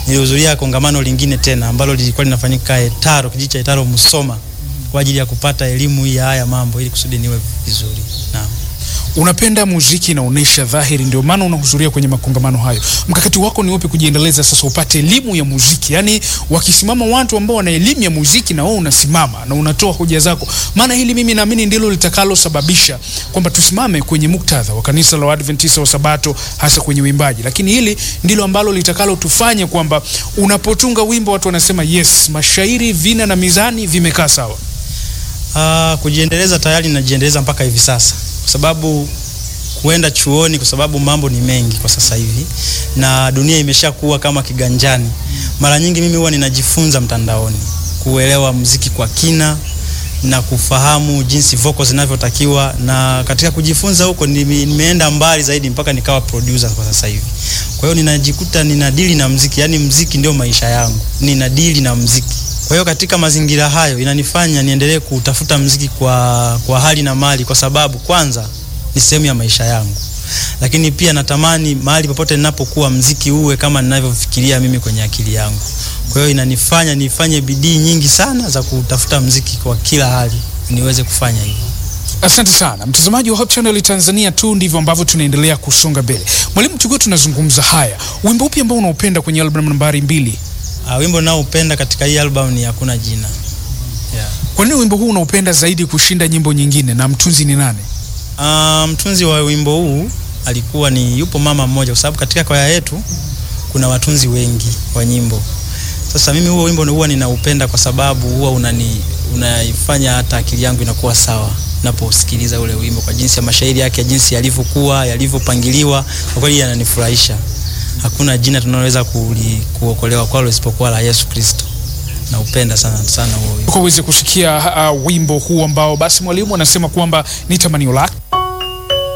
nilihudhuria kongamano lingine tena ambalo lilikuwa linafanyika Etaro, kijiji cha Etaro Musoma, kwa ajili ya kupata elimu hii ya haya mambo ili kusudi niwe vizuri. Naam. Unapenda muziki, inaonyesha dhahiri, ndio maana unahudhuria kwenye makongamano hayo. Mkakati wako ni upi kujiendeleza sasa upate elimu ya muziki? Yaani wakisimama watu ambao wana elimu ya muziki na wewe unasimama na unatoa hoja zako, maana hili mimi naamini ndilo litakalosababisha kwamba tusimame kwenye muktadha wa kanisa la Waadventista wa Sabato, hasa kwenye uimbaji. Lakini hili ndilo ambalo litakalotufanya kwamba unapotunga wimbo watu wanasema yes, mashairi, vina na mizani vimekaa sawa. Ah, kujiendeleza tayari najiendeleza mpaka hivi sasa, kwa sababu kuenda chuoni, kwa sababu mambo ni mengi kwa sasa hivi na dunia imeshakuwa kama kiganjani. Mara nyingi mimi huwa ninajifunza mtandaoni kuelewa muziki kwa kina na kufahamu jinsi vocals zinavyotakiwa, na katika kujifunza huko nime, nimeenda mbali zaidi mpaka nikawa producer kwa sasa hivi. Kwa hiyo ninajikuta ninadili na muziki, yani muziki ndio maisha yangu, ninadili na muziki. Kwa hiyo katika mazingira hayo inanifanya niendelee kutafuta mziki kwa, kwa hali na mali, kwa sababu kwanza ni sehemu ya maisha yangu, lakini pia natamani mahali popote ninapokuwa mziki uwe kama ninavyofikiria mimi kwenye akili yangu. Kwa hiyo inanifanya nifanye bidii nyingi sana za kutafuta mziki kwa kila hali niweze kufanya hivyo. Asante sana mtazamaji wa Hope Channel Tanzania, tu ndivyo ambavyo tunaendelea kusonga mbele. Mwalimu, tukiwa tunazungumza haya, wimbo upi ambao unaupenda kwenye album nambari mbili? Uh, wimbo naoupenda katika hii album ni hakuna jina. Yeah. Kwa nini wimbo huu unaupenda zaidi kushinda nyimbo nyingine, na mtunzi ni nani? Uh, mtunzi wa wimbo huu alikuwa ni yupo mama mmoja, kwa sababu katika kwaya yetu kuna watunzi wengi wa nyimbo. Sasa mimi huo wimbo huwa ninaupenda kwa sababu huwa unani unaifanya hata akili yangu inakuwa sawa naposikiliza ule wimbo, kwa jinsi ya mashairi yake, jinsi yalivyokuwa yalivyopangiliwa, kwa kweli yananifurahisha. Hakuna jina tunaloweza kuokolewa kwalo isipokuwa la Yesu Kristo. Naupenda sana sana huo wimbo. Kwa uweze kusikia uh, wimbo huu ambao basi mwalimu anasema kwamba ni tamanio lake